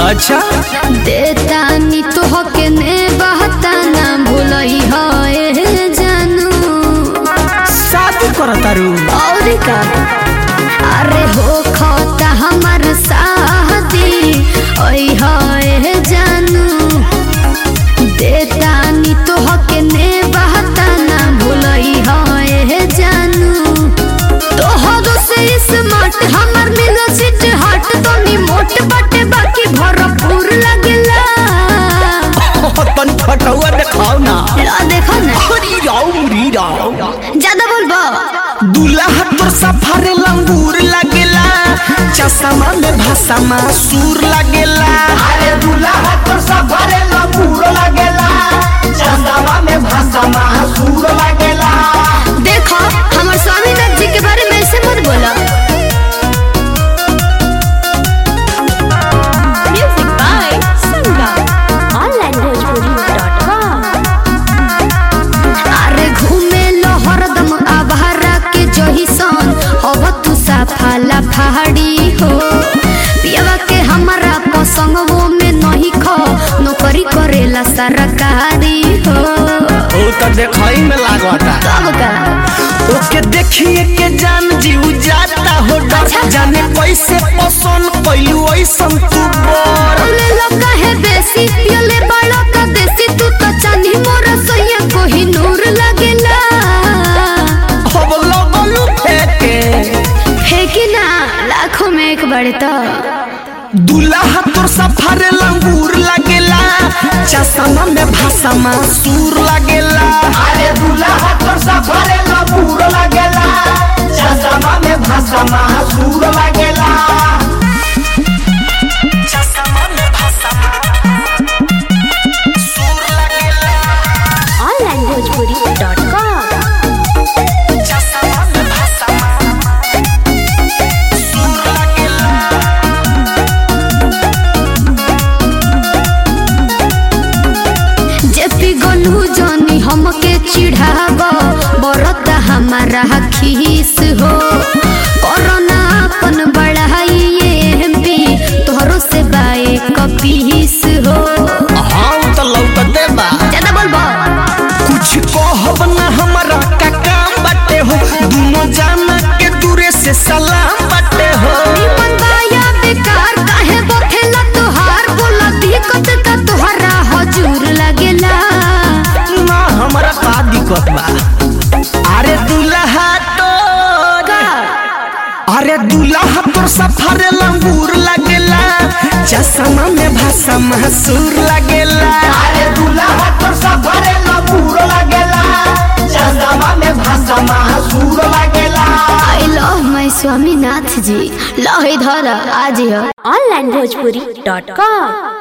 अच्छा देतानी तोहके ने बहता ना भूलई है जानू शादी करतारू और का अरे हो खोता हमर शादी ओई है जानू देतानी तोहके ने बहता ना भूलई है जानू तोहरो से स्मार्ट हमर मिलो सिट हट तो नी मोट बटे बाकी भरपूर लगेला तन फटुआ देखाओ ना ला देखो ना हरी राव मुरी राव ज्यादा बोलबो दूल्हा तोर सफारे लंगूर लगेला चश्मा में भाषा सूर लगेला अरे दूल्हा तो सफरे लबूर लगेला चंदवा में भाषा महासूर लगेला देखो हमर स्वामीनाथ जी के बारे में ऐसे मत बोलो Music by Sangam. onlinebhojpuri.com. अरे घूमे लो हरदम आवारा के जही सन अब तू साफाला पहाड़ी हो पियवा के हमारा पसंग वो में नहीं खो नौकरी करेला सरकारी हो ओ तो देखई में लागता कब का ओके देखिए के जान जीव जाता हो डर जाने कैसे पसंद कैलू ऐसन तू बर बोले लोग है बेसी पियले बड़ा का देसी तू तो चांदी मोरा सोया कोही नूर लगेला अब लगलू फेंके है कि ना लाखों में एक बड़े तो दूल्हा तोर सफारे लंगूर लगेला चश्मा में भाषा सूर लगेला अरे दूल्हा तो सफरे लबूर लगेला चंदवा में भाषा महासूर लगेला चश्मा में भाषा सूर लगेला onlinebhojpuri.com. चश्मा में भाषा सूर लगेला जेपी गोलू जानी हमके चिढ़ाव बरता हमारा खीस हो कोरोना अपन बढ़ाई ये एमपी तोहरो से बाए कपीस हो हाँ उ तो लौकते बा ज्यादा बोलबो कुछ कहब ना हमारा का काम बाटे हो दोनों जाना के दूरे से सलाम बाटे हो निमन बाया बेकार काहे बखेला तोहार बोला दिक्कत का तोहरा हजूर लगेला ना हमारा का दिक्कत बा अरे दूल्हा तो अरे दूल्हा तोर सफारे लंगूर लगेला चश्मा में भाषा महसूर लगेला अरे दूल्हा तो सफरे लबूर लगेला चंदवा में भाषा महासूर लगेला आई लव माय स्वामीनाथ जी लहे धर आज हो onlinebhojpuri.com.